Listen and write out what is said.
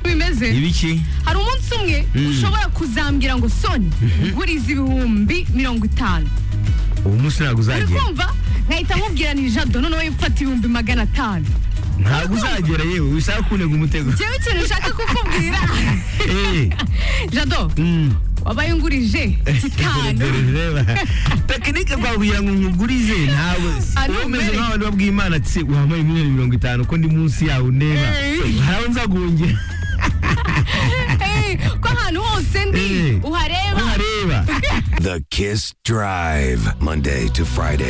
nakoze ibiki hari umunsi umwe ushobora kuzambwira ngo soni nguriza ibihumbi mirongo itanu ubu munsi ntabwo uri uzagera kumva ngahita nkubwira ni jado noneho mfata ibihumbi magana atanu ntabwo uzagera yewe wishaka kunega umutego njyewe ikintu nshaka kukubwira Eh, jado mm. wabaye ungurije gitanu Dore reba tekinike rwakugira ngo nkugurize ntabwo Ari wowe umeze umere. nk'abantu babwiye imana ati se wampaye miliyoni mirongo itanu ko ndi munsi yawe neba Eh. haraho nzagongera Eh, ko ahantu hose ndi Eh. uhareba ntareba The Kiss Drive, Monday to Friday.